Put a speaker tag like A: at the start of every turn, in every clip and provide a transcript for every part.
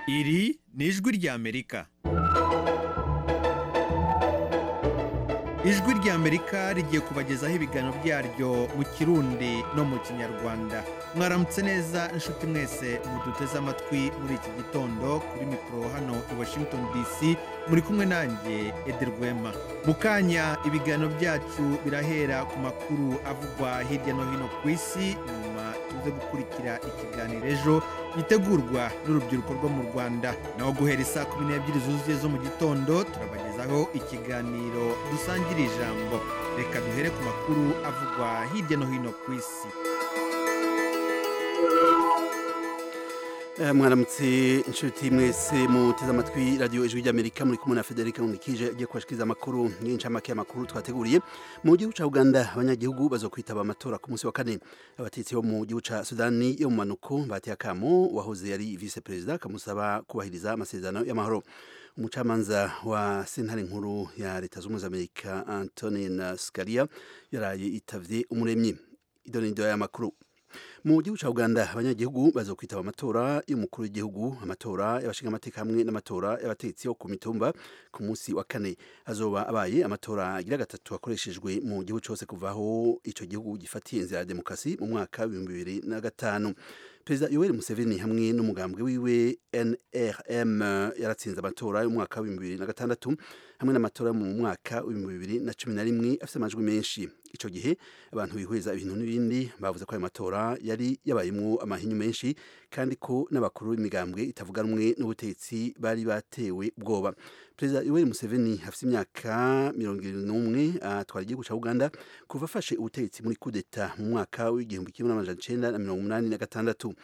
A: iri ni ijwi ry'amerika ijwi ry'amerika rigiye kubagezaho ibiganiro byaryo mu kirundi no mu kinyarwanda mwaramutse neza inshuti mwese muduteze amatwi muri iki gitondo kuri mikoro hano i washington dc muri kumwe nanjye ederwema mu kanya ibiganiro byacu birahera ku makuru avugwa hirya no hino ku isi nyuma tuze gukurikira ikiganiro ejo gitegurwa n'urubyiruko rwo mu rwanda naho guhera isaa kumi n'ebyiri zuzuye zo mu gitondo turabagezaho ikiganiro dusangira ijambo reka duhere ku makuru avugwa hirya no hino ku isi
B: Eh, mwaramutse inshuti mwese muteze amatwi radiyo ijwi ry'amerika muri kumwe na federica nkurikije agiye kubashikiriza amakuru y'incamake y'amakuru twateguriye mu gihugu cya uganda abanyagihugu bazokwitaba amatora ku munsi wa kane abatetsi bo mu gihugu cya sudani yo mu manuko bateye akamo uwahoze yari vice perezida akamusaba kubahiriza amasezerano y'amahoro umucamanza wa sentare nkuru ya leta zunze ubumwe za amerika antonin scalia yaraye itavye umuremyi idonido y'amakuru mu gihugu cya uganda abanyagihugu baza kwitaba amatora y'umukuru w'igihugu amatora y'abashingamateka hamwe n'amatora y'abategetsi bo ku mitumba ku munsi wa kane azoba abaye amatora agira gatatu akoreshejwe mu gihugu cyose kuvaho icyo gihugu gifatiye inzira ya demokarasi mu mwaka w'ibihumbi bibiri na gatanu perezida yoweri museveni hamwe n'umugambwe wiwe nrm yaratsinze amatora y'umwaka w'ibihumbi bibiri na gatandatu hamwe n'amatora yo mu mwaka w'ibihumbi bibiri na cumi na rimwe afite amajwi menshi icyo gihe abantu bihuriza ibintu n'ibindi bavuze ko ayo matora yari yabayemo amahinyu menshi kandi ko n'abakuru b'imigambwe itavuganwe n'ubutegetsi bari batewe ubwoba perezida yoweri museveni afite imyaka mirongo irindwi n'umwe atwara igihugu cya uganda kuva afashe ubutegetsi muri kudeta mu mwaka w'igihumbi kimwe n'amajana icyenda na mirongo umunani na gatandatu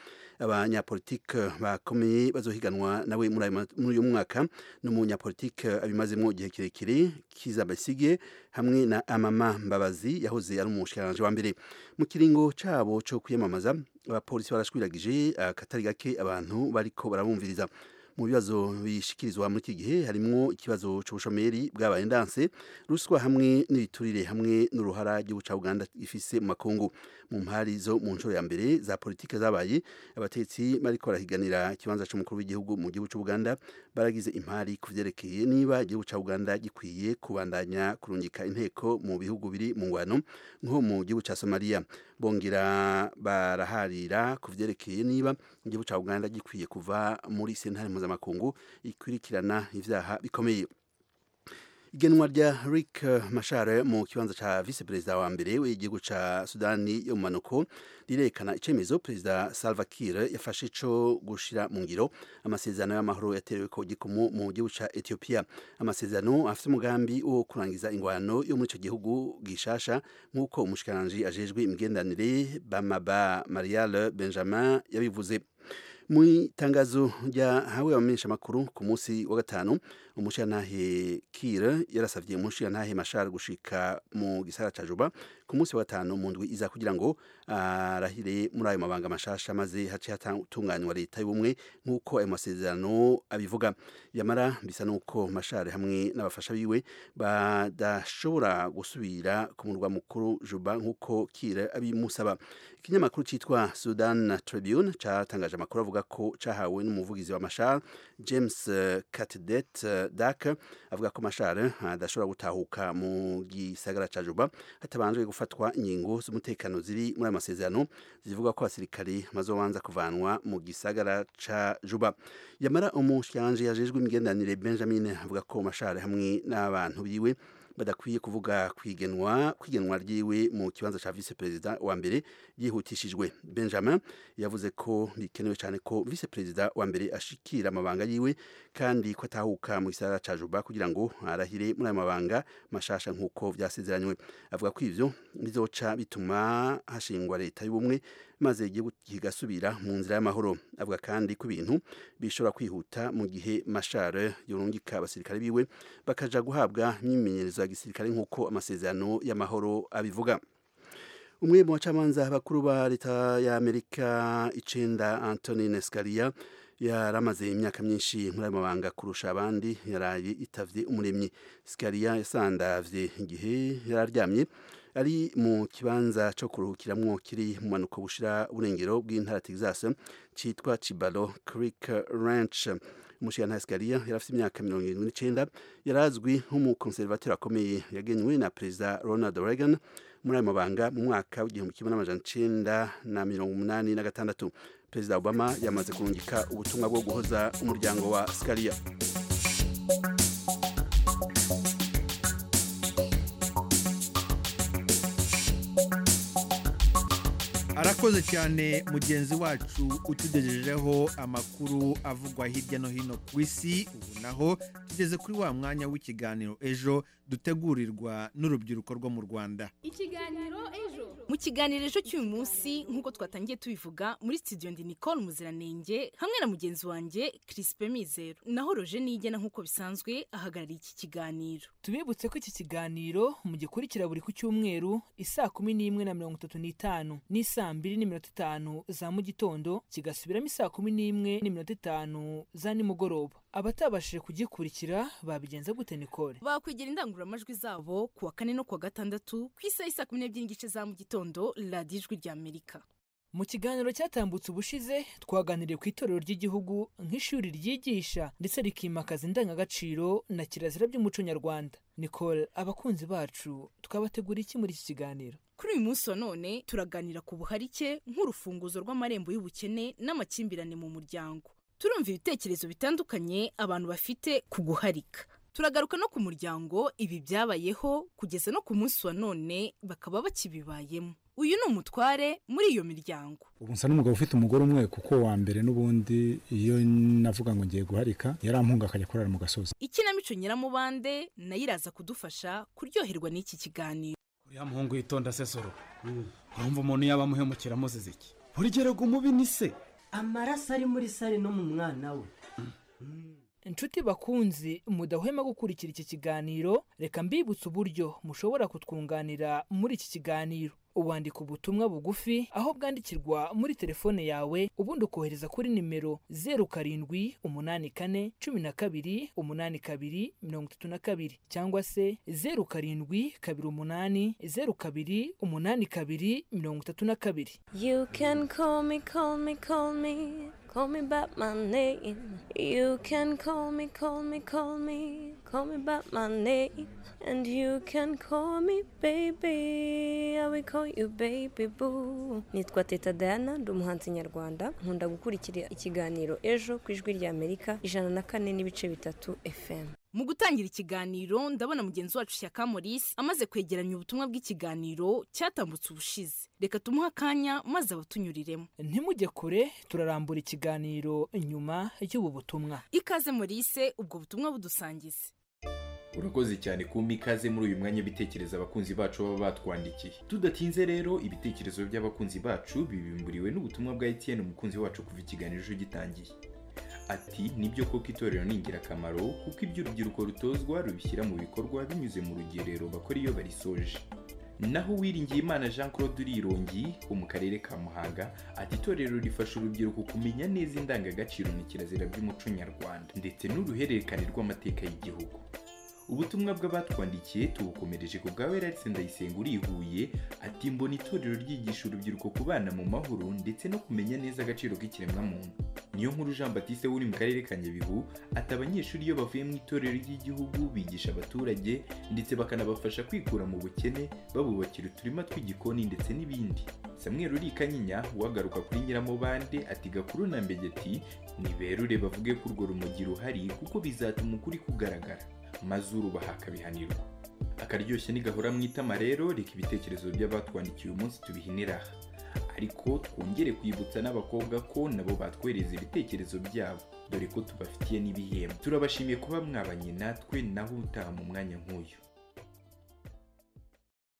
B: abanyapolitike bakomeye bazohiganwa nawe muri ayo ma- muri uyu mwaka n'umunyapolitike abimazemo igihe kirekire kiza basige hamwe na amama mbabazi yahoze ari umushikiranganji wa mbere mu kiringo cabo co kwiyamamaza abapolisi barashwiragije akatari gake abantu bariko barabumviriza mu bibazo bishikirizwa muri iki gihe harimwo ikibazo c'ubushomeri bw'abaye ndanse ruswa hamwe n'ibiturire hamwe n'uruhara ry'igihugu ca uganda ifise mu makungu mu mpari zo mu nshuro ya mbere za politike zabaye abategetsi bariko barahiganira ikibanza c'umukuru w'igihugu mu gihugu c'ubuganda baragize impari ku vyerekeye niba igihugu ca uganda gikwiye kubandanya kurungika inteko mu bihugu biri mu ngwano nko mu gihugu ca somaliya bongera baraharira ku vyerekeye niba igihugu ca uganda gikwiye kuva muri sentare mpuzamakungu ikurikirana ivyaha bikomeye igenwa rya Rick Mashar mu kibanza ca vice perezida wa mbere w'igihugu ca Sudani yo mu manuko rirekana icemezo perezida Salva Kiir yafashe co gushira mu ngiro amasezerano y'amahoro yaterewe ko gikumu mu gihugu ca Ethiopia amasezerano afite umugambi wo kurangiza ingwano yo muri ico gihugu gishasha nk'uko umushikiranganji ajejwe imigenderanire Bamaba Marial Benjamin yabivuze mu itangazo ryahawe abamenyesha amakuru ku munsi wa gatanu umushirantahe kire yarasavye umushirantahe mashar gushika mu gisara ca juba ku munsi wa gatanu mu ndwi iza kugira ngo arahire muri ayo mabanga mashasha maze hace hatunganywa leta y'ubumwe nk'uko ayo masezerano abivuga yamara bisa n'uko mashar hamwe n'abafasha biwe badashobora gusubira ku murwa mukuru juba nk'uko kire abimusaba ikinyamakuru cyitwa sudan tribune catangaje amakuru avuga ko cahawe n'umuvugizi wa mashar james eh, catdet eh, dak avuga ko mashar adashobora gutahuka mu gisagara ca juba hatabanje gufatwa ingingo z'umutekano ziri muri ayo masezerano zivuga ko abasirikare bazobanza kuvanwa mu gisagara ca juba yamara umushikiranje yajejwe imigenderanire benjamin avuga ko mashar hamwe n'abantu biwe badakwiye kuvuga kwigenwa kwigenwa ryiwe mu kibanza cya vice perezida wa mbere yihutishijwe benjamin yavuze ko bikenewe cyane ko vice perezida wa mbere ashikira amabanga yiwe kandi ko atahuka mu gisagara cya juba kugira ngo arahire muri ayo mabanga mashasha nk'uko byasezeranywe avuga ko ivyo bizoca bituma hashingwa leta y'ubumwe maze igihugu kigasubira mu nzira y'amahoro avuga kandi ko ibintu bishobora kwihuta mu gihe mashar yorungika abasirikare biwe bakaja guhabwa imyimenyerezo ya gisirikare nk'uko amasezerano y'amahoro abivuga umwe mu bacamanza bakuru ba leta y'amerika icenda antonin scalia yari amaze imyaka myinshi muri ayo mabanga kurusha abandi yaraye itavye umuremyi scalia yasandavye igihe yari aryamye ari mu kibanza cyo kuruhukiramwo kiri mu manuko bushira burengero bw'intara Texas citwa Chibalo Creek Ranch umushikantasi Galia yari afite imyaka mirongo irindwi n'icenda yarazwi nk'umukonservateri akomeye yagenywe na perezida Ronald Reagan muri ayo mabanga mu mwaka w'igihumbi kimwe n'amajana icenda na mirongo umunani na gatandatu perezida Obama yamaze kurungika ubutumwa bwo guhoza umuryango wa Scalia
A: arakoze cyane mugenzi wacu utugejejeho amakuru avugwa hirya no hino ku isi ubu naho tugeze kuri wa mwanya w'ikiganiro ejo dutegurirwa n'urubyiruko rwo mu rwanda
C: ikiganiro ejo mu kiganiro ejo cy'uyu munsi nk'uko twatangiye tubivuga muri studio ndi nicole muziranenge hamwe na mugenzi wanjye crispe mizero naho roje nigena nk'uko bisanzwe ahagarariye iki kiganiro
D: tubibutse ko iki kiganiro mugikurikira buri ku cyumweru isaa kumi n'imwe na mirongo itatu n'itanu n'isaa mbiri n'iminota itanu za mu gitondo kigasubiramo isaa kumi n'imwe n'iminota itanu za nimugoroba abatabashije kugikurikira babigenza gute nicole
C: bakwegera indangururamajwi zabo ku wa kane no ku wa gatandatu ku isaha isa kumi n'ebyiri n'igice za mu gitondo radiyo ijwi ry'amerika
D: mu kiganiro cyatambutse ubushize twaganiriye ku itorero ry'igihugu nk'ishuri ryigisha ndetse rikimakaza indangagaciro na kirazira by'umuco nyarwanda nicole abakunzi bacu twabategura iki muri iki kiganiro
C: kuri uyu munsi wa none turaganira ku buharike nk'urufunguzo rw'amarembo y'ubukene n'amakimbirane mu muryango turumva ibitekerezo bitandukanye abantu bafite ku guharika turagaruka no ku muryango ibi byabayeho kugeza no ku munsi wa none bakaba bakibibayemo uyu ni umutware muri iyo miryango
E: ubu nsa n'umugabo ufite umugore umwe kuko wa mbere n'ubundi iyo navuga ngo ngiye guharika yarampunga akajya kurara mu gasozi
C: ikinamico nyiramubande nayo iraza kudufasha kuryoherwa n'iki kiganiro
F: uriya muhungu yitonda sesoro urumva umuntu yaba amuhemukira amuziza iki urugero umubi ni se
G: amaraso ari muri sare no mu mwana we
D: inshuti bakunzi mudahwema gukurikira iki kiganiro reka mbibutse uburyo mushobora kutwunganira muri iki kiganiro ubandika ubutumwa bugufi aho bwandikirwa muri telefone yawe ubundi ukohereza kuri nimero zeru karindwi umunani kane cumi na kabiri umunani kabiri mirongo itatu na kabiri cyangwa se zeru karindwi kabiri umunani zeru kabiri umunani kabiri mirongo itatu na kabiri
H: You can call me, call me, call me, call me by my name. You can call me, call me, call me, call me by my name. And you can call me baby, I will call you baby boo. Nitwa Teta Diana, ndi umuhanzi nyarwanda, nkunda gukurikira ikiganiro ejo ku ijwi rya Amerika ijana na kane n'ibice bitatu FM.
C: mu gutangira ikiganiro ndabona mugenzi wacu shyaka maurice amaze kwegeranya ubutumwa bw'ikiganiro cyatambutse ubushize reka tumuhe akanya maze abatunyuriremo
D: ntimujye kure turarambura ikiganiro nyuma y'ubu butumwa
C: ikaze maurice ubwo butumwa budusangize
I: urakoze cyane kumpa ikaze muri uyu mwanya bitekereza abakunzi bacu baba batwandikiye tudatinze rero ibitekerezo by'abakunzi bacu bibimburiwe n'ubutumwa bwa etn umukunzi wacu kuva ikiganiro ejo gitangiye ati nibyo koko itorero ni ingirakamaro kuko ibyo urubyiruko rutozwa rubishyira mu bikorwa binyuze mu rugerero bakora iyo barisoje naho Uwiringiyimana jean claude urirongi wo mu karere ka muhanga ati itorero rifasha urubyiruko kumenya neza indangagaciro na kirazira by'umuco nyarwanda ndetse n'uruhererekane rw'amateka y'igihugu ubutumwa bw'abatwandikiye tubukomereje ku bwa werarise ndayisenga urihuye ati mbona itorero ryigisha urubyiruko kubana mu mahoro ndetse no kumenya neza agaciro k'ikiremwamuntu niyo nkuru jean batiste uri mu karere ka nyabihu ati abanyeshuri iyo bavuye mu itorero ry'igihugu bigisha abaturage ndetse bakanabafasha kwikura mu bukene babubakira uturima tw'igikoni ndetse n'ibindi samuel urika nyinya wagaruka kuri nyiramubande ati gakuru na mbegeti niberure bavuge ko urwo rumogi ruhari kuko bizatuma ukuri kugaragara mazuru bahakabihanirwa akaryoshye nigahora mu itama rero reka ibitekerezo by'abatwandikiye uyu munsi tubihinira aha ariko twongere kwibutsa n'abakobwa ko nabo batwohereza ibitekerezo byabo dore ko tubafitiye n'ibihembo turabashimiye kuba mwabanye natwe naho utaha mu mwanya nk'uyu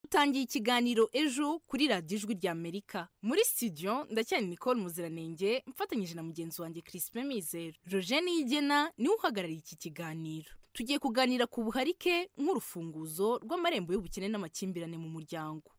C: dutangiye ikiganiro ejo kuri radiyo ijwi ry'amerika muri studio ndacyari nicole muziranenge mfatanyije na mugenzi wanjye crispin mizero roje niyigena niwe uhagarariye iki kiganiro tugiye kuganira ku buharike nk'urufunguzo rw'amarembo y'ubukene n'amakimbirane mu muryango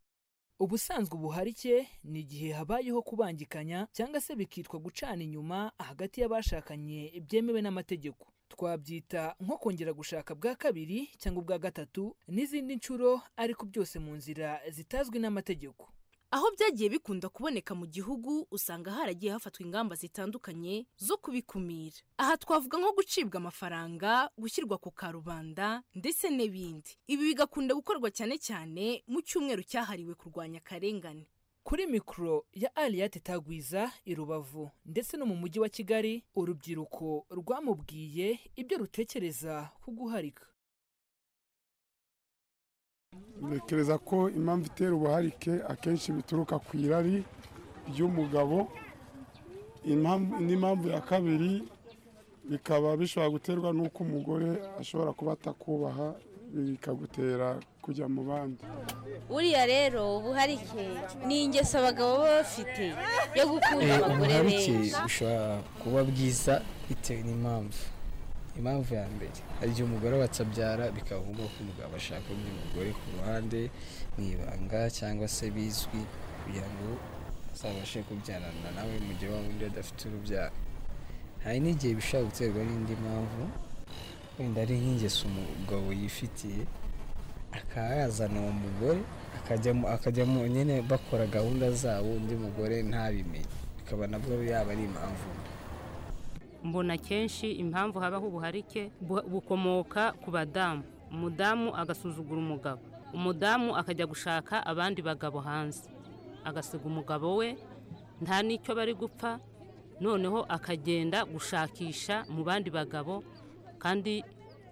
D: ubusanzwe ubuharike ni igihe habayeho kubangikanya cyangwa se bikitwa gucana inyuma hagati y'abashakanye byemewe n'amategeko twabyita nko kongera gushaka bwa kabiri cyangwa ubwa gatatu n'izindi nshuro ariko byose mu nzira zitazwi n'amategeko
C: aho byagiye bikunda kuboneka mu gihugu usanga haragiye hafatwa ingamba zitandukanye zo kubikumira aha twavuga nko gucibwa amafaranga gushyirwa ku karubanda ndetse n'ibindi ibi bigakunda gukorwa cyane cyane mu cyumweru cyahariwe kurwanya akarengane
D: kuri mikoro ya aliyate tagwiza i rubavu ndetse no mu mujyi wa kigali urubyiruko rwamubwiye ibyo rutekereza ku guharika
J: ntekereza ko impamvu itera ubuharike akenshi bituruka ku irari ry'umugabo impamvu- n'impamvu ya kabiri bikaba bishobora guterwa n'uko umugore ashobora kuba atakubaha bikagutera kujya mu bandi
K: buriya rero ubuharike ni ingeso abagabo baba bafite yo gukunda
L: Eh,
K: abagore
L: ubuharike
K: benshi
L: bushobora kuba bwiza bitewe n'impamvu impamvu ya mbere hari igihe umugore aba atabyara bikaba ngombwa ko umugabo ashaka undi mugore ku ruhande mu ibanga cyangwa se bizwi kugira ngo azabashe kubyarana nawe mu gihe wa wundi adafite urubyaro hari n'igihe bishobora guterwa n'indi mpamvu wenda ari nk'ingeso umugabo yifitiye akaba yazana uwo mugore akajyamo akajyamo nyine bakora gahunda zabo undi mugore ntabimenye bikaba nabwo yaba ari impamvu mbi
M: mbona kenshi impamvu habaho ubuharike bu- bukomoka ku badamu umudamu agasuzugura umugabo umudamu akajya gushaka abandi bagabo hanze agasiga umugabo we nta n'icyo bari gupfa noneho akagenda gushakisha mu bandi bagabo kandi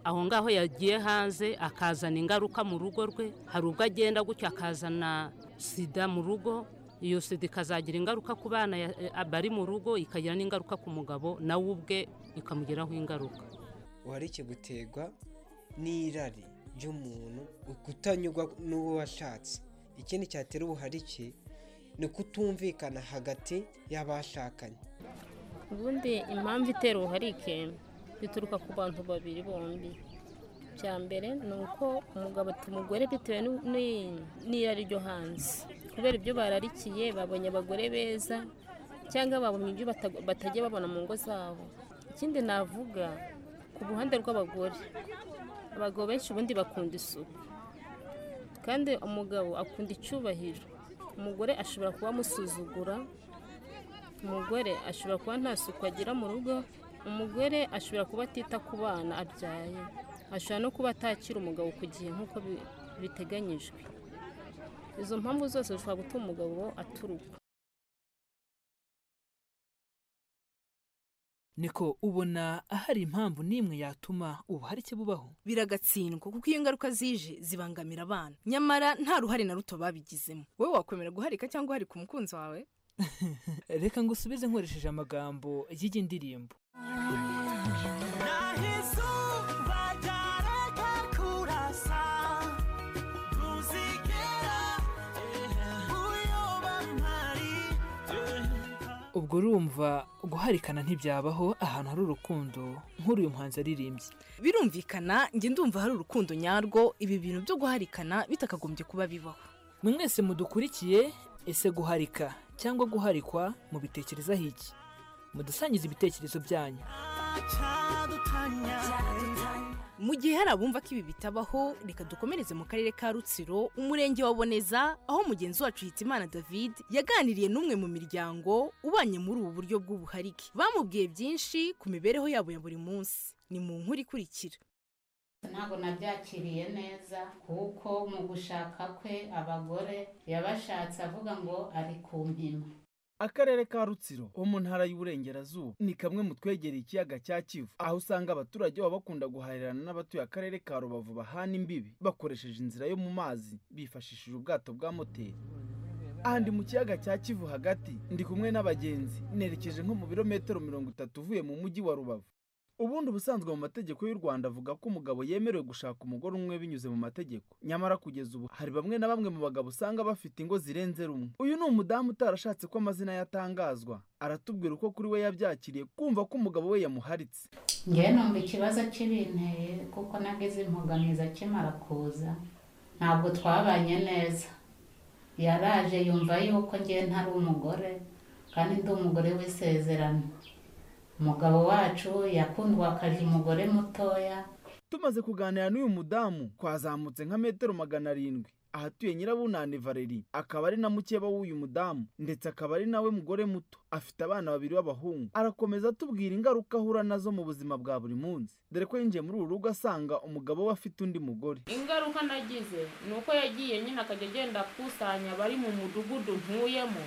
M: aho ngaho yagiye hanze akazana ingaruka mu rugo rwe hari ubwo agenda gutyo akazana sida mu rugo iyo sida ikazagira ingaruka ku bana ya- eh, bari mu rugo ikagira n'ingaruka ku mugabo nawe ubwe ikamugiraho ingaruka
N: ubuharike buterwa n'irari ry'umuntu kutanyurwa n'uwo washatse ikindi cyatera ubuharike ni ukutumvikana hagati y'abashakanye
O: ubundi impamvu itera ubuharike bituruka ku bantu babiri bombi bya mbere ni uko umugabo ati umugore bitewe n'u- n'i- n'irari ryo hanze kubera ibyo bararikiye babonye abagore beza cyangwa babonye ibyo bata- batajya babona mu ngo zabo ikindi navuga ku ruhande rw'abagore abagabo benshi ubundi bakunda isuku kandi umugabo akunda icyubahiro umugore ashobora kuba amusuzugura umugore ashobora kuba nta suku agira mu rugo umugore ashobora kuba atita ku bana abyaye ashobora no kuba atakira umugabo ku gihe nk'uko bi- biteganyijwe izo mpamvu zose zishobora gutuma umugabo aturuka
D: niko ubona ahari impamvu n'imwe yatuma ubuharike bubaho
C: biragatsindwa kuko iyo ngaruka zije zibangamira abana nyamara nta ruhare na ruto babigizemo wowe wakwemera guharika cyangwa uharika umukunzi wawe
D: reka ngusubize nkoresheje amagambo y'iyi ndirimbo ubwo urumva guharikana ntibyabaho ahantu hari urukundo nk'uyu muhanzi aririmbye
C: birumvikana njye ndumva hari urukundo nyarwo ibi bintu byo guharikana bitakagombye kuba bibaho
D: mwe mwese mudukurikiye ese guharika cyangwa guharikwa mubitekerezaho iki mudusangize ibitekerezo byanyu
C: mu gihe hari abumva ko ibi bitabaho reka dukomereze mu karere ka rutsiro umurenge wa boneza aho mugenzi wacu hitimana david yaganiriye n'umwe mu miryango ubanye muri ubu buryo bw'ubuharike bamubwiye byinshi ku mibereho yabo ya buri munsi ni mu nkuru ikurikira
P: ntabwo nabyakiriye neza kuko mu gushaka kwe abagore yabashatse avuga ngo ari ku mpima
Q: akarere ka rutsiro ho mu ntara y'uburengerazuba ni kamwe mu twegereye ikiyaga cya kivu aho usanga abaturage baba bakunda guhahirana n'abatuye akarere ka rubavu bahana imbibi bakoresheje inzira yo mu mazi bifashishije ubwato bwa moteri aha ndi mu kiyaga cya kivu hagati ndi kumwe n'abagenzi nerekeje nko mu birometero mirongo itatu uvuye mu mujyi wa rubavu ubundi ubusanzwe mu mategeko y'u rwanda avuga ko umugabo yemerewe gushaka umugore umwe binyuze mu mategeko nyamara kugeza ubu hari bamwe na bamwe mu bagabo usanga bafite ingo zirenze rumwe uyu ni umudamu utarashatse ko amazina yatangazwa aratubwira uko kuri we yabyakiriye kumva ko umugabo we yamuharitse
P: ngewe numva ikibazo kibinteye kuko nageze impugamizi akimara kuza ntabwo twabanye neza yaraje yumva yuko ngewe ntari umugore kandi ndi umugore w'isezerano umugabo wacu yakundwakaje umugore mutoya
Q: tumaze kuganira n'uyu mudamu twazamutse nka metero magana arindwi ahatuye nyirabunani valeri akaba ari na mukeba w'uyu mudamu ndetse akaba ari nawe mugore muto afite abana babiri b'abahungu arakomeza atubwira ingaruka ahura nazo mu buzima bwa buri munsi dore ko yinjiye muri uru rugo asanga umugabo we afite undi mugore
R: ingaruka nagize ni uko yagiye nyine akajya agenda akusanya abari mu mudugudu ntuyemo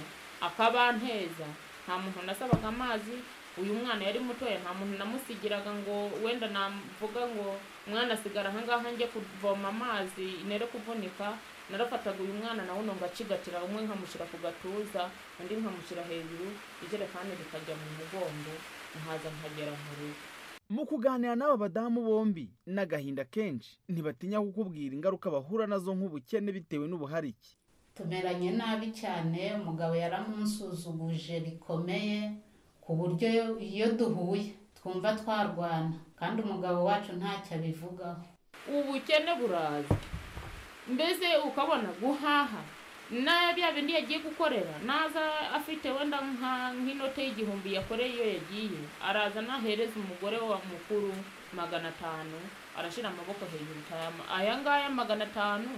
R: akabanteza nta muntu nasabaga amazi uyu mwana yari mutoya nta muntu namusigiraga ngo wenda navuga ngo umwana asigara ahangaha njye kuvoma amazi nere kuvunika narafataga uyu mwana nawe uno ngacigatira umwe nkamushyira ku gatuza undi nkamushyira hejuru ijerekani rikajya mu mugongo nkaza nkagera mu rugo
Q: mu kuganira n'aba badamu bombi n'agahinda kenshi ntibatinya kukubwira ingaruka bahura nazo nk'ubukene bitewe n'ubuharike
P: tumeranye nabi cyane umugabo yaramunsuzuguje bikomeye ku buryo iyo duhuye twumva twarwana kandi umugabo wacu ntacyo abivugaho
R: ubukene buraza mbese ukabona guhaha na bya bindi yagiye gukorera naza afite wenda nka nk'inote y'igihumbi yakoreye iyo yagiye araza nahereza umugore wa mukuru magana atanu arashyira amaboko hejuru tayama aya ngaya magana atanu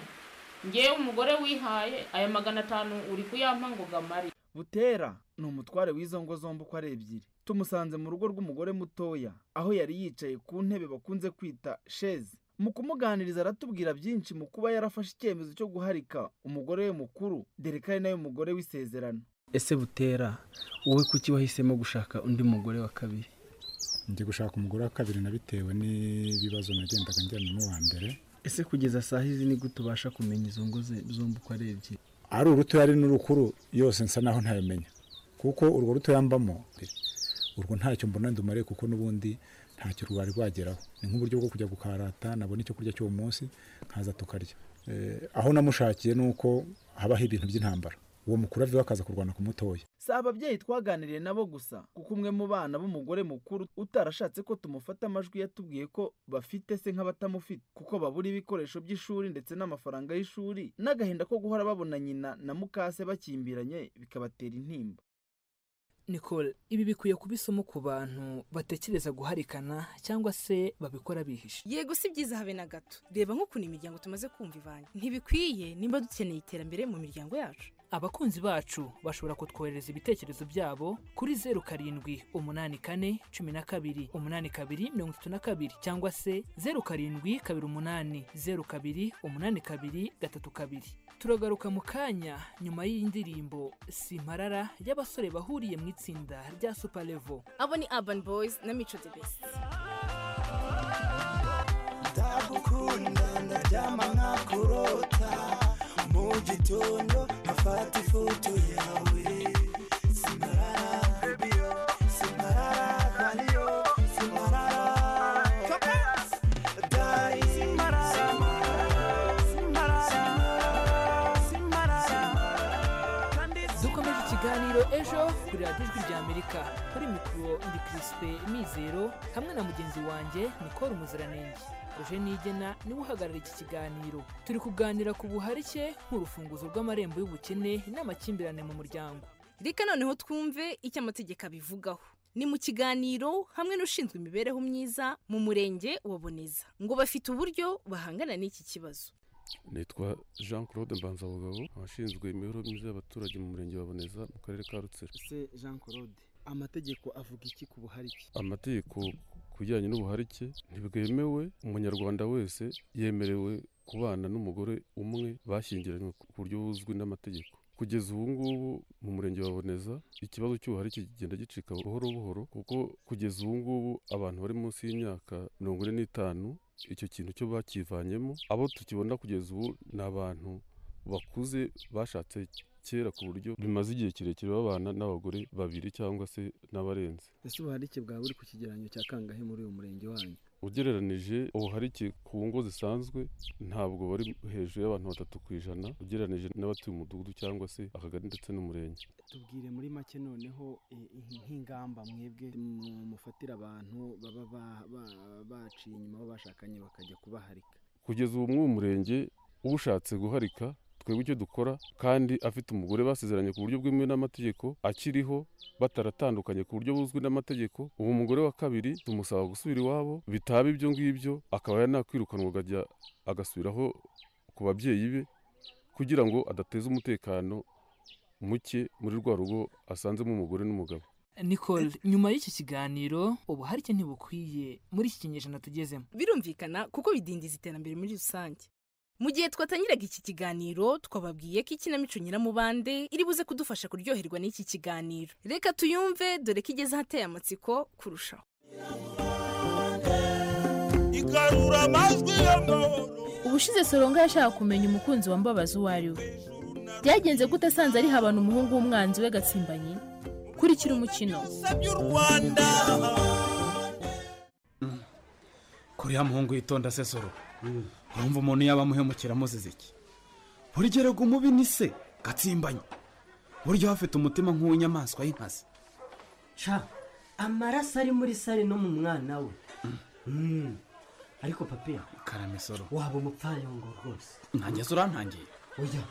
R: ngewe umugore wihaye aya magana atanu uri kuyampa ngo gamari
Q: butera ni umutware w'izo ngo zombi uko ari ebyiri tumusanze mu rugo rw'umugore mutoya aho yari yicaye ku ntebe bakunze kwita sheze mu kumuganiriza aratubwira byinshi mu kuba yarafashe icyemezo cyo guharika umugore we mukuru dore ko ari nawe mugore w'isezerano
S: ese butera wowe kuki wahisemo gushaka undi mugore wa kabiri
E: ndi gushaka umugore wa kabiri nabitewe n'ibibazo nagendaga njyana n'uwa mbere
S: ese kugeza saa hizi ni gute ubasha kumenya izo ngo ze- zombi uko ari ebyiri
E: ari urutoya ari n'urukuru yose nsa naho ntayamenya kuko urwo rutoya mbamo urwo ntacyo mbona ndumare kuko n'ubundi ntacyo rwari rwageraho ni nk'uburyo bwo kujya gukarata nabona icyo kurya cy'uwo munsi nkaza tukarya Eh, aho namushakiye ni uko habaho ibintu by'intambara uwo mukuru aviwe akaza kurwana ku mutoya
Q: si ababyeyi twaganiriye nabo gusa kuko umwe mu bana b'umugore mukuru utarashatse ko tumufata amajwi yatubwiye ko bafite se nk'abatamufite kuko babura ibikoresho by'ishuri ndetse n'amafaranga y'ishuri n'agahinda ko guhora babona nyina na mukase bakimbiranye bikabatera intimba
D: nicole ibi bikwiye kuba isomo ku bantu batekereza guharikana cyangwa se babikora bihishe
C: yego si byiza habe na gato reba nk'ukuntu imiryango tumaze kumva ivanye ntibikwiye nimba dukeneye iterambere mu miryango yacu
D: abakunzi bacu bashobora kutwohereza ibitekerezo byabo kuri zeru karindwi umunani kane cumi na kabiri umunani kabiri mirongo itatu na kabiri cyangwa se zeru karindwi kabiri umunani zeru kabiri umunani kabiri gatatu kabiri turagaruka mu kanya nyuma y'indirimbo simparara y'abasore bahuriye mu itsinda rya super level
C: abo ni urban boys na mico the best
T: ndagukunda ndaryama nkakurota mu gitondo nkafata ifoto yawe simarara bebiyo simarara mariyo simarara dari simarara simarara simarara kandi
D: dukomeje ikiganiro ejo kuri radiyo ijwi rya amerika kuri mikoro ndi kirisipe mizero hamwe na mugenzi wanjye nikora umuziranenge eugene igena niwe uhagarara iki kiganiro turi kuganira ku buharike nk'urufunguzo rw'amarembo y'ubukene n'amakimbirane mu muryango
C: reka noneho twumve icyo amategeko abivugaho ni mu kiganiro hamwe n'ushinzwe imibereho myiza mu murenge wa boneza ngo bafite uburyo bahangana n'iki kibazo
U: nitwa jean claude mbanzabugabo abashinzwe imibereho myiza y'abaturage mu murenge wa Boneza mu karere ka rutsiro
Q: se jean claude amategeko avuga iki ku buharike
U: amategeko ku bijyanye n'ubuharike ntibwemewe umunyarwanda wese yemerewe kubana n'umugore umwe bashyingiranywe ku buryo buzwi n'amategeko kugeza ubu ngubu mu murenge wa boneza ikibazo cy'ubuharike kigenda gicika buhoro buhoro kuko kugeza ubu ngubu abantu bari munsi y'imyaka mirongo ine n'itanu icyo kintu cyo bakivanyemo abo tukibona kugeza ubu ni abantu bakuze bashatse kera ku buryo bimaze igihe kirekire babana n'abagore babiri cyangwa se n'abarenze
S: ese ubuharike bwawe buri ku kigereranyo cya kangahe muri uyu murenge wanyu
U: ugereranije ubuharike ku ngo zisanzwe ntabwo bari hejuru y'abantu batatu ku ijana ugereranije n'abatuye umudugudu cyangwa se akagari ndetse n'umurenge
Q: tubwire muri make noneho nk'ingamba mwebwe mufatira abantu baba baciye inyuma b'abashakanye bakajya kubaharika
U: kugeza ubu mw'uwo murenge ushatse guharika twebwe icyo dukora kandi afite umugore basezeranye ku buryo bwemewe n'amategeko akiriho bataratandukanye ku buryo buzwi n'amategeko ubu umugore wa kabiri tumusaba gusubira iwabo bitaba ibyo ngibyo akaba yanakwirukanwa akajya agasubiraho ku babyeyi be kugira ngo adateza umutekano muke muri rwa rugo asanzemo umugore n'umugabo
D: nicole nyuma y'iki kiganiro ubuharike ntibukwiye muri iki kinyejana tugezemo
C: birumvikana kuko bidindiza iterambere muri rusange mu gihe twatangiraga iki kiganiro twababwiye ko ikinamico nyiramubande iri buze kudufasha kuryoherwa n'iki kiganiro reka tuyumve dore ko igeze ahateye amatsiko kurushaho
T: igarura amajwi y'amahoro
B: ubushize soronga yashaka kumenya umukunzi wambabaza uwo ari we byagenze gute asanze ari habana umuhungu w'umwanzi we gatsimbanyi kurikira umukino
T: rwanda
F: kuriya muhungu yitonda se soro urumva umuntu yaba amuhemukira amuziza iki burya erega umubi ni se gatsimbanye burya afite umutima nk'uw'inyamaswa y'inkazi
G: ca amaraso ari muri sare no mu mwana we Mm. ariko papiya
F: karame soro
G: waba umupfayongo rwose
F: nkanjye se urantangiye
G: oya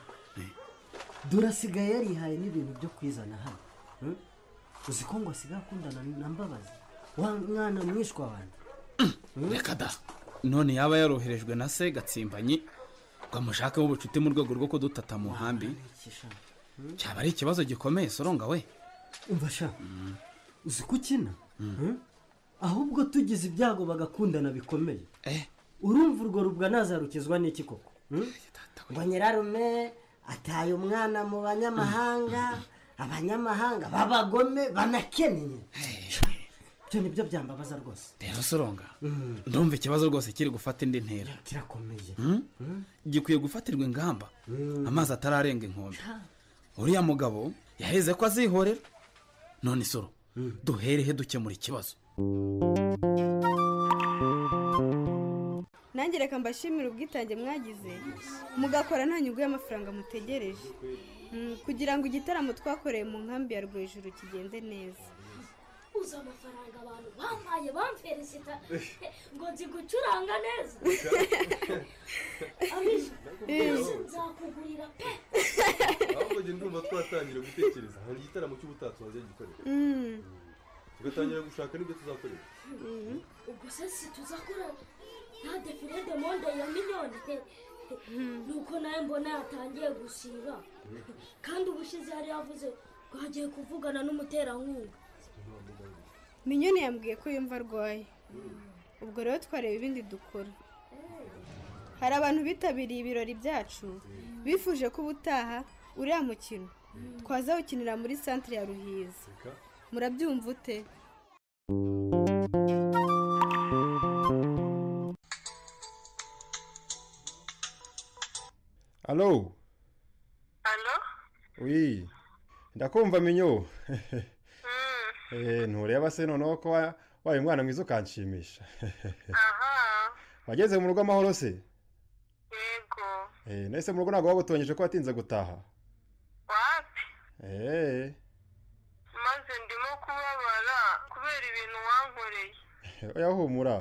G: dore asigaye yarihaye n'ibintu byo kwizana hano Mm? uzi ko ngo asigaye akundana na mbabazi wa mwana mwishwa wanjye
F: reka da none yaba yaroherejwe na se gatsimbanye ngo amushake ubucuti mu rwego rwo kudutata mu nkambi cyaba ari ikibazo gikomeye soronga we
G: umva sha uzi ko ukina Mm? ahubwo tugize ibyago bagakundana bikomeye urumva urwo rubwa nazarukizwa n'iki koko Mm? ngo nyirarume ataye umwana mu banyamahanga abanyamahanga b'abagome banakennye ibyo ni byo byambabaza rwose
F: rero soronga ndumva ikibazo rwose kiri gufata indi ntera
G: kirakomeye
F: Mm? gikwiye gufatirwa ingamba amazi atararenga inkombe uriya mugabo yaheze ko azihorera none isoro duherehe dukemura ikibazo
V: nange reka mbashimire ubwitange mwagize mugakora nta nyungu y'amafaranga mutegereje Mm, kugira ngo igitaramo twakoreye mu nkambi ya rwejuru kigende neza
W: uzi amafaranga abantu bampaye bamperesita ngo nzi gucuranga neza abisha mbese nzakugurira pe
X: ahubwo njye ndumva twatangira gutekereza hari igitaramo cy'ubutatsi wazajya gikorera tugatangira gushaka n'ibyo tuzakorera
W: ubwo se situzakora nta defirede monde ya miliyoni pe nuko nawe mbona yatangiye gusiba kandi ubushize yari yavuze ngo agiye kuvugana n'umuterankunga
V: minyoni yambwiye ko yumva arwaye ubwo rero twareba ibindi dukora hari abantu bitabiriye ibirori byacu bifuje ko ubutaha uriya mukino twaza gukinira muri santire ya ruhizi murabyumva ute
X: alo wi ndakumva minyo Eh, ntureba se noneho ko wa- wabaye umwana mwiza ukanshimisha wageze mu rugo amahoro se yego nahise mu rugo ntabwo wagutonyeje ko watinze gutaha wapi
Y: maze ndimo kubabara kubera ibintu wankoreye
X: oya humura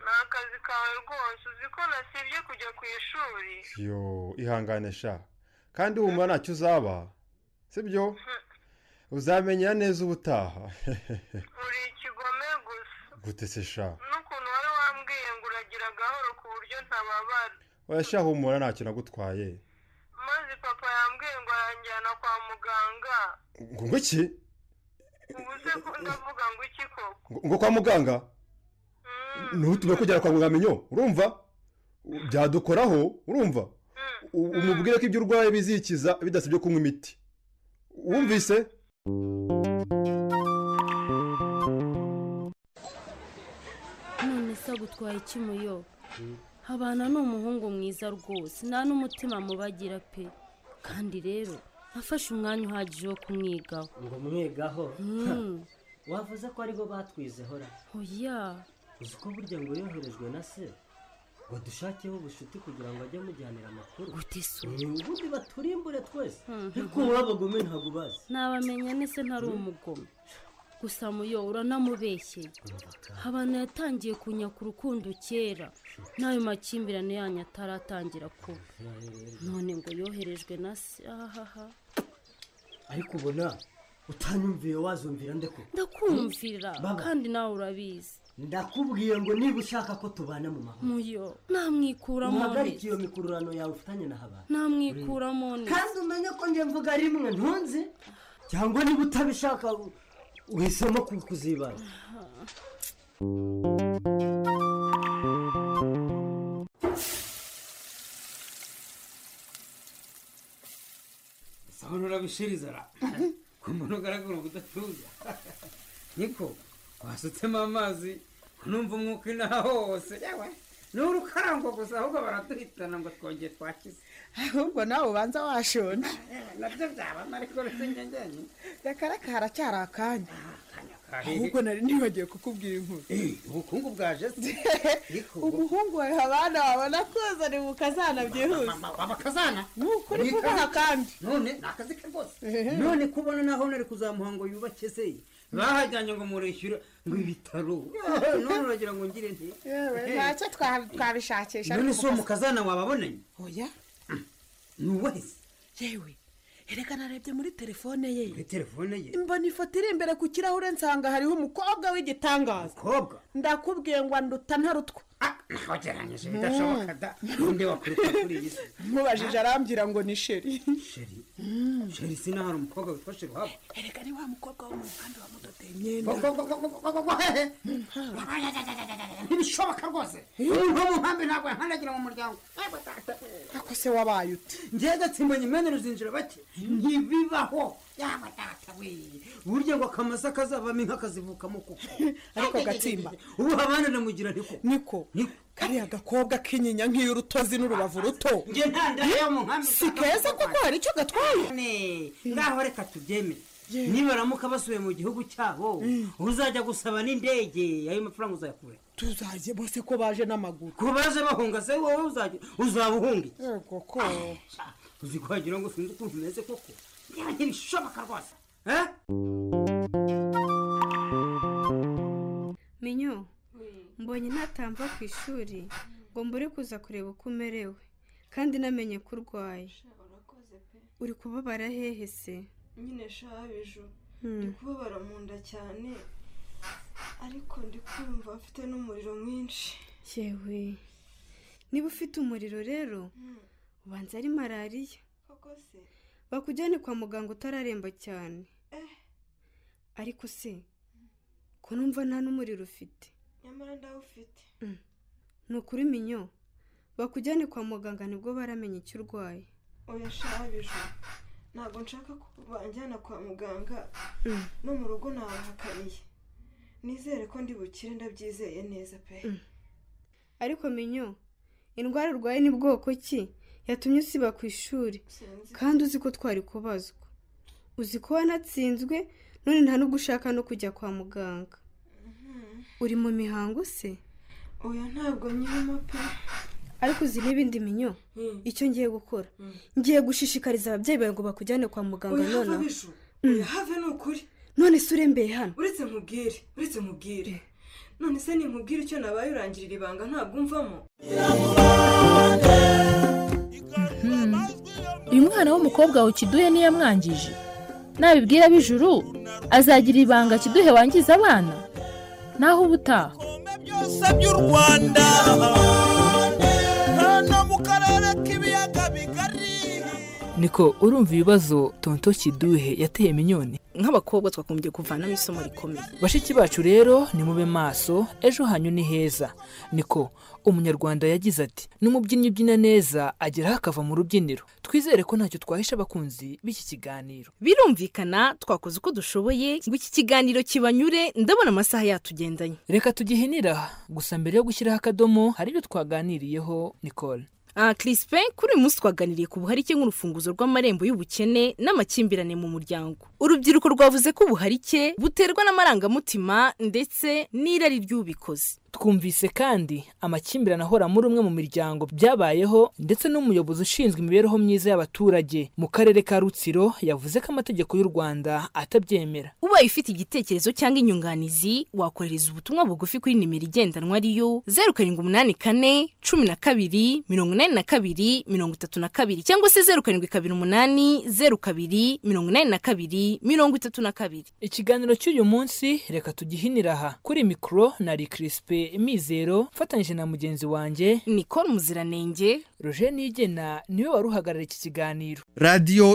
Y: ni akazi kawe rwose uzi ko nasibye kujya ku ishuri
X: yo ihangane sha kandi humura ntacyo uzaba sibyo uzamenya neza ubutaha
Y: uri ikigome gusa
X: gute se sha
Y: n'ukuntu wari wambwiye ngo uragira gahoro ku buryo ntababara
X: oya sha humura ntacyo nagutwaye
Y: maze papa yambwiye ngo aranjyana kwa muganga
X: ngo ngo iki
Y: ubu se ko ndavuga ngo iki koko
X: ngo ngo kwa muganga ntutume kugera kwa muganga minyo urumva byadukoraho urumva U- umubwire ko ibyo urwaye bizikiza bidasabye kunywa imiti wumvise
O: none se agutwaye iki muyo habana ni umuhungu mwiza rwose nta n'umutima mubagira pe kandi rero nafashe umwanya uhagije wo kumwigaho
G: ngo mwigaho
O: Mm.
G: wavuze ko aribo batwizehora
O: oya
G: uzi ko burya ngo yoherejwe na se ngo dushakeho ubucuti kugira ngo ajye amujyanira amakuru
O: gutisu
G: ubundi baturimbure twese ariko wowe abagome ntabwo ubazi
O: nabamenya nese ntari umugome
A: gusa muyo uranamubeshye habana yatangiye kunyaka urukundo kera n'ayo makimbirane yanyu ataratangira kuba none ngo yoherejwe na se ahaha
G: ariko ubona utanyumviye wazumvira ndeko
A: ndakumvira
G: Baba.
A: kandi nawe urabizi
G: ndakubwiye ngo niba ushaka ko tubana mu mahoro
A: muyo namwikuramo
G: uhagarike iyo mikururano yawe ufitanye na habana
A: namwikuramo
G: kandi umenye ko njye mvuga rimwe ntunze cyangwa niba utabishaka u- uhisemo ku- kuzibana
H: sabona urabishiriza ra ku muntu ugaragara ubudatuza niko wasutsemo amazi numva umwuka inaha hose yewe ni urukarangwa gusa ahubwo baraduhitana ngo twongere twakize
I: ahubwo nawe ubanza washonje
H: nabyo byabamo ariko uretse ngengenye
I: reka reka haracyari akanya ahubwo
H: ahubwo
I: nari nibagiwe kukubwira inkuru
H: ubukungu bwaje se ariko
I: umuhungu wawe habana wabona koza ni mu kazana byihuse
H: waba kazana
I: ni ukuri kubaha kandi
H: none ni akazi ke rwose none kubona naho nari kuzamuha ngo yubake se bahajyanye ngo murishyure ngo ibitaro none uragira ngo ngire nti
I: ntacyo twa- twabishakisha
H: none
I: ariko
H: si uwo
I: kukazi-
H: mukazana wababonanye
I: oya
H: ni uwahise
I: yewe reka narebye muri telefone ye
H: muri telefone ye
I: mbona ifoto iri imbere ku kirahure nsanga hariho umukobwa w'igitangaza
H: umukobwa
I: ndakubwiye ngo anduta ntarutwa
H: nageranyije bidashoboka da undi wakwiruka kuri iyi si
I: mubajije arambwira ngo ni sheri
H: sheri sheri sinahari umukobwa witwa sheri wabo
I: erega ni wa mukobwa wo mu muhanda wamudodeye imyenda
H: ntibishoboka rwose umuntu mu nkambi ntabwo yankandagira mu muryango
I: ako se wabaye uti
H: ngewe gatsimbanye imena ruzinjira bake ntibibaho yaba data we burya ngo akamasa kazavamo inka kazivukamo kuko
I: ariko gatsimba
H: ubu abana namugira niko
I: niko kariya gakobwa kinyinya nk'iy'urutozi n'urubavu ruto
H: njye nta ndahe yo mu nkambi
I: si keza koko hari icyo
H: gatwaye ngaho reka tubyemere nibaramuka basubiye mu gihugu cyabo uzajya gusaba n'indege ayo mafaranga uzayakura
I: tuzajye bose ko baje n'amaguru
H: ku baje bahunga se wowe uzajya uzaba uhunga iki?
I: yego ko
H: uzi ko wagira ngo sinzi ukuntu umeze koko yewe ntibishoboka rwose eh?
V: minyo mbonye ntatamva ku ishuri ngo mbure kuza kureba uko umerewe kandi namenye ko urwaye
J: urakoze pe
V: uri kubabara hehe se
J: nyine shabiju
V: Hmm.
J: ndi kubabara mu nda cyane ariko ndi kumva mfite n'umuriro mwinshi
V: yewe niba ufite umuriro rero ubanza ari malariya
J: koko se
V: bakujyane kwa muganga utararemba cyane ariko se ko numva nta n'umuriro ufite
J: nyamara ndawufite
V: Mm. ni ukuri minyo bakujyane kwa muganga nibwo baramenya icyo urwaye
J: oya shabiju ntabwo nshaka ko banjyana kwa muganga
V: Mm.
J: no mu rugo nabahakaniye nizere ko ndi bukire ndabyizeye neza pe
V: ariko minyo indwara urwaye ni bwoko ki yatumye usiba ku ishuri kandi uzi ko twari kubazwa uzi ko wanatsinzwe none nta n'ubwo ushaka no kujya kwa muganga
J: Mhm.
V: uri mu mihango se
J: oya ntabwo nyirimo pe
V: ariko uzi n'ibindi minyo icyo ngiye gukora ngiye gushishikariza ababyeyi bawe ngo bakujyane kwa muganga
J: Oya,
V: nonaha
J: Habijo,
V: Mm.
J: oya, have ni ukuri
V: none se urembeye hano
J: uretse nkubwire uretse nkubwire none se ninkubwire icyo nabaye urangirira ibanga ntabwo umvamo
B: uyu mwana w'umukobwa ukiduhe ntiyamwangije nabibwira ab'ijuru azagira ibanga kiduhe wangiza abana naho ubutaha
T: byose by'u rwanda hano mu karere k'ibiyaga bigari
D: niko urumva ibibazo tonto kiduhe yateye minyoni
K: nk'abakobwa twagombye kuvanamo isomo rikomeye
D: bashiki bacu rero nimube maso ejo hanyu ni heza niko umunyarwanda yagize ati n'umubyinnyi ubyina neza ageraho akava mu rubyiniro twizere ko ntacyo twahisha abakunzi b'iki kiganiro
C: birumvikana twakoze uko dushoboye ngo iki kiganiro kibanyure ndabona amasaha yatugendanye
D: reka tugihinira gusa mbere yo gushyiraho akadomo hari ibyo twaganiriyeho nicole
C: aha kirisipe kuri uyu munsi twaganiriye ku buharike nk'urufunguzo rw'amarembo y'ubukene n'amakimbirane mu muryango urubyiruko rwavuze ko ubuharike buterwa n'amarangamutima ndetse n'irari ry'ubikoze
D: twumvise kandi amakimbirane ahora muri umwe mu miryango byabayeho ndetse n'umuyobozi ushinzwe imibereho myiza y'abaturage mu karere ka rutsiro yavuze ko amategeko y'u rwanda atabyemera
C: ubaye ufite igitekerezo cyangwa inyunganizi wakohereza ubutumwa bugufi kuri nimero igendanwa ariyo zeru karindwi umunani kane cumi na kabiri mirongo inani na kabiri mirongo itatu na kabiri cyangwa se zeru karindwi kabiri umunani zeru kabiri mirongo inani na kabiri mirongo itatu na kabiri
D: ikiganiro cy'uyu munsi reka tugihinira aha kuri mikoro na rikirisipe mizero mfatanyije na mugenzi wanjye
C: nicole muziranenge
D: roger nigena niwe wari uhagarariye iki kiganiro
L: radiyo